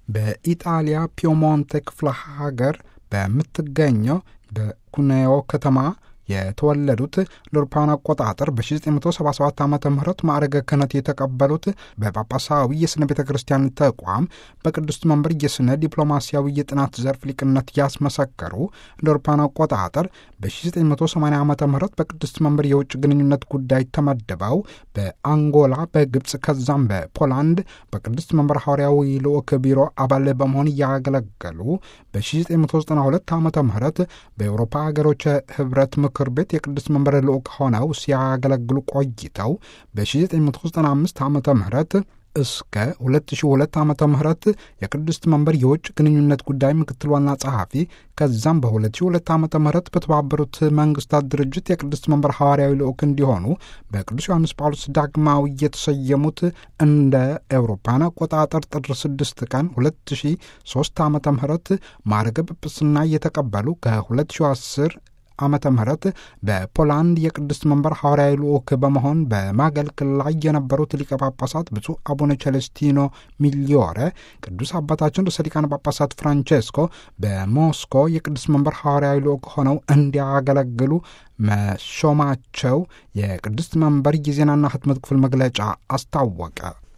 በኢጣሊያ ፒየሞንቴ ክፍለ ሀገር በምትገኘው በኩኔዮ ከተማ የተወለዱት ለአውሮፓውያን አቆጣጠር በ1977 ዓ ም ማዕረገ ክህነት የተቀበሉት በጳጳሳዊ የሥነ ቤተ ክርስቲያን ተቋም በቅዱስ መንበር የሥነ ዲፕሎማሲያዊ የጥናት ዘርፍ ሊቅነት ያስመሰከሩ ለአውሮፓውያን አቆጣጠር በ1980 ዓ ም በቅዱስ መንበር የውጭ ግንኙነት ጉዳይ ተመድበው በአንጎላ፣ በግብፅ ከዛም በፖላንድ በቅዱስ መንበር ሐዋርያዊ ልዑክ ቢሮ አባል በመሆን እያገለገሉ በ1992 ዓ ም በአውሮፓ ሀገሮች ህብረት ምክር ቤት የቅዱስ መንበር ልዑክ ሆነው ሲያገለግሉ ቆይተው በ1995 ዓ ም እስከ 2002 ዓ ም የቅድስት መንበር የውጭ ግንኙነት ጉዳይ ምክትል ዋና ጸሐፊ ከዛም በ2002 ዓ ም በተባበሩት መንግስታት ድርጅት የቅድስት መንበር ሐዋርያዊ ልዑክ እንዲሆኑ በቅዱስ ዮሐንስ ጳውሎስ ዳግማዊ የተሰየሙት እንደ ኤውሮፓን አቆጣጠር ጥር 6 ቀን 2003 ዓ ም ማዕረገ ጵጵስና እየተቀበሉ ከ2010 ዓመተ ምህረት በፖላንድ የቅድስት መንበር ሐዋርያዊ ልዑክ በመሆን በማገልገል ላይ የነበሩት ሊቀ ጳጳሳት ብፁዕ አቡነ ቸለስቲኖ ሚሊዮረ ቅዱስ አባታችን ርዕሰ ሊቃነ ጳጳሳት ፍራንቼስኮ በሞስኮ የቅድስት መንበር ሐዋርያዊ ልዑክ ሆነው እንዲያገለግሉ መሾማቸው የቅድስት መንበር የዜናና ህትመት ክፍል መግለጫ አስታወቀ።